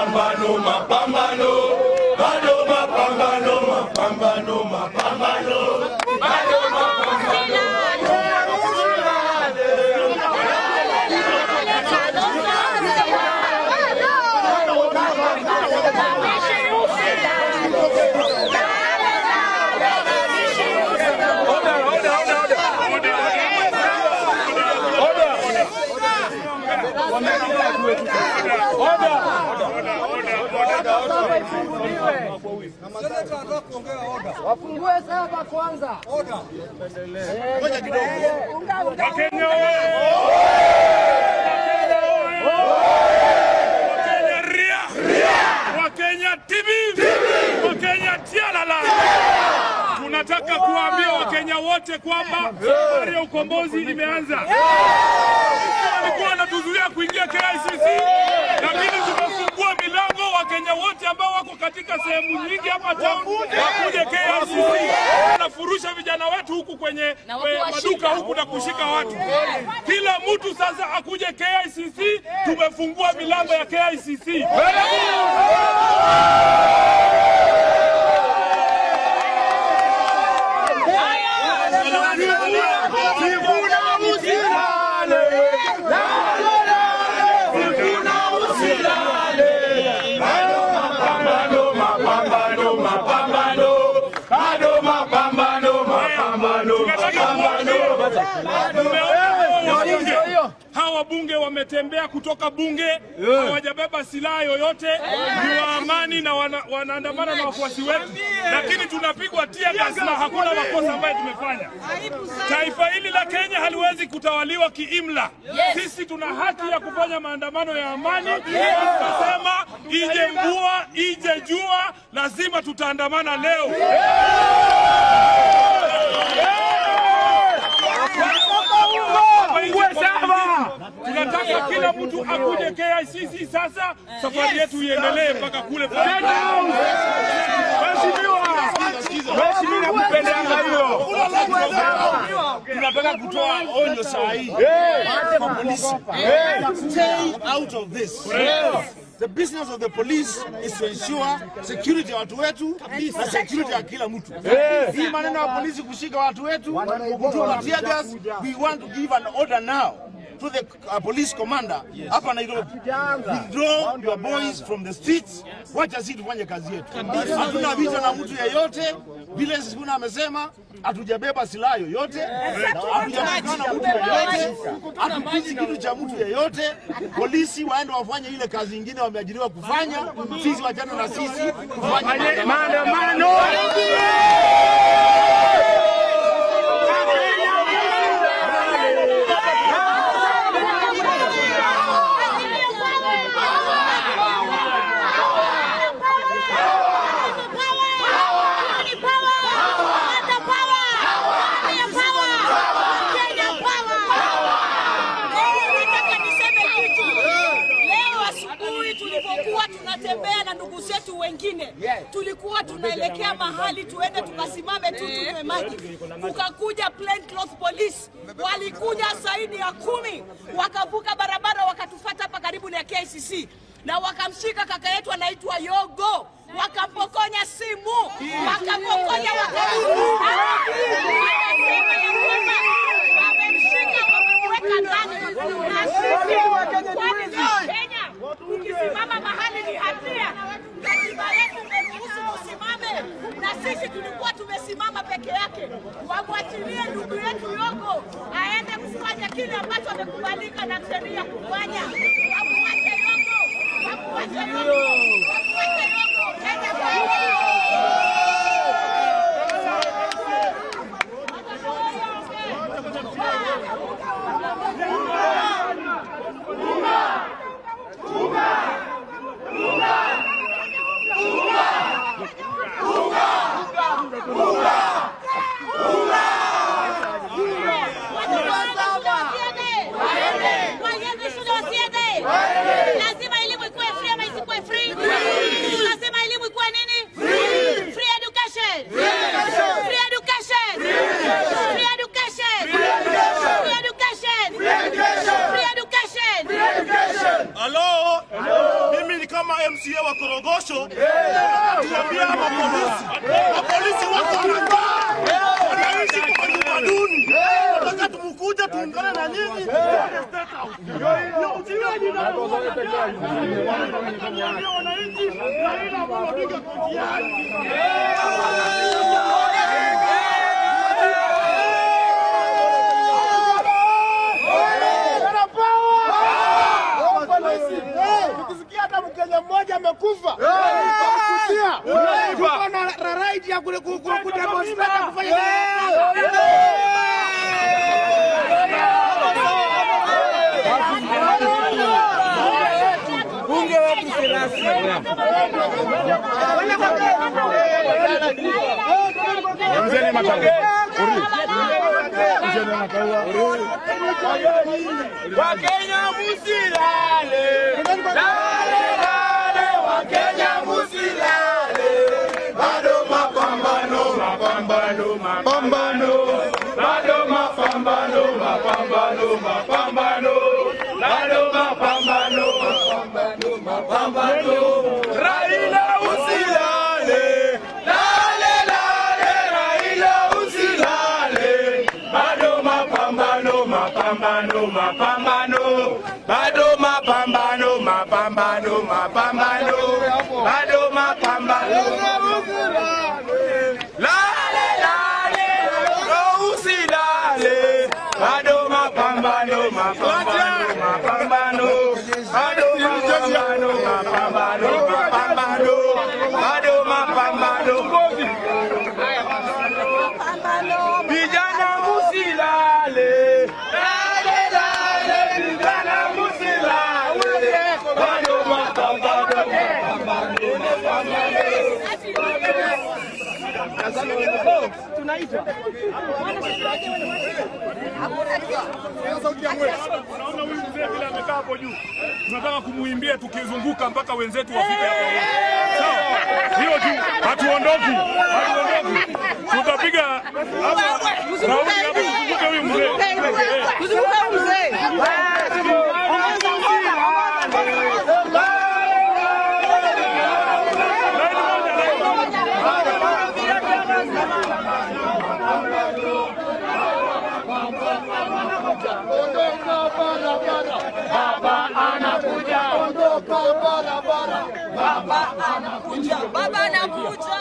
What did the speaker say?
mapambano, mapambano, bado mapambano, mapambano, mapambano, bado mapambano. Wafungue saba kwanza. Ngoja kidogo. Wakenya oye! Wakenya ria! Wakenya tibi! Wakenya tialala! Tunataka kuwaambia Wakenya wote kwamba safari ya ukombozi imeanza. Walikuwa wanatuzuia kuingia KICC, lakini tumefungua milango. Wakenya wote ambao wako katika sehemu nyingi hapa town wakuje KICC. Wanafurusha vijana wetu huku kwenye kwenye maduka huku na kushika watu. Kila mtu sasa akuje KICC. Tumefungua milango ya KICC. Mapambano, mapambano, mapambano, bado mapambano, mapambano, mapambano. Tumeona wabunge hawa wabunge wametembea kutoka bunge, hawajabeba silaha yoyote, ni wa amani na wana, wanaandamana na wafuasi wetu, lakini tunapigwa tia gas na hakuna makosa ambayo tumefanya. Taifa hili la Kenya haliwezi kutawaliwa kiimla. Sisi tuna haki ya kufanya maandamano ya amani. Tunasema ije mvua ije jua, lazima tutaandamana leo. Tunataka kila mtu akuje KICC sasa, safari yetu iendelee mpaka kule pale. Tunataka kutoa onyo saa hii kwa polisi. Stay out of this. The business of the police is to ensure security ya watu wetu na security ya kila mtu. Hii maneno ya polisi kushika watu wetu, kutuma tear gas, we want to give an order now to the uh, police commander hapa Nairobi. Withdraw your boys from the streets. Wacha sisi tufanye kazi yetu. Hatuna vita na mtu yeyote. Vile Sifuna amesema hatujabeba silaha yoyote, hatujapigana na mtu yeyote, hatupigi kitu cha mtu yeyote. Polisi waende wafanye ile kazi ingine wameajiriwa kufanya, sisi wachana na sisi tufanye maandamano. Nataka niseme kitu. Leo asubuhi tulipokuwa tunatembea na ndugu zetu wengine, tulikuwa tunaelekea mahali tuende tukasimame tu tunywe maji, kukakuja plainclothes police, walikuja zaidi ya kumi, wakavuka barabara wakatufata hapa karibu na KICC na wakamshika kaka yetu anaitwa Yogo, wakampokonya simu, wakampokonya wakaibu, wakasema ya kwamba wamemshika wamemweka ndani na sisi kwani sisi Kenya ukisimama mahali ni hatia. Katiba yetu imeruhusu tusimame, na sisi tulikuwa tumesimama peke yake. Wamwachilie ndugu yetu Yogo aende kufanya kile ambacho amekubalika na sheria kufanya. Wamwache Yogo, wamwache Yogo, wamwache Yogo. Kenya Waliende shule wasiende. Lazima elimu ikuwe free ama isikuwe free. Lazima elimu ikuwe nini? korogosho, tuambia mapolisi, mapolisi wako wanakaa, wanaishi kwa nyumba duni. Nataka tumkuja tuungane na nyinyi kwenye State House. Ndio ujiweni na Tuambie wananchi Raila Amolo Odinga kwa njiani. Ukisikia hata Mkenya mmoja amekufa, kutia uko na right ya kule kudemonstrate na kufanya bunge wetu si rasmi. Mzee Makau. Wakenya musilale, lale lale, Wakenya musilale, bado mapambano, mapambano, mapambano, bado mapambano, mapambano, mapambano, bado mapambano, mapambano, mapambano. Raila usilale, lale lale, Raila usilale, bado mapambano, mapambano, mapambano, bado mapambano, mapambano, mapambano, bado mapambano. Lale lale, oh, usilale, bado mapambano, mapambano, mapambano, bado mapambano, mapambano, mapambano, bado mapambano. Vijana musilale, lale lale, vijana musilale, bado mapambano, mapambano, Unaona huyu mzee vile amekaa hapo juu, tunataka kumuimbia tukizunguka mpaka wenzetu wafike hapo. Sawa, hiyo tu, hatuondoki, hatuondoki, tutapiga hapa raundi hapo, tuzunguke huyu mzee. Eh. Laini moja, laini moja. Baba anakuja.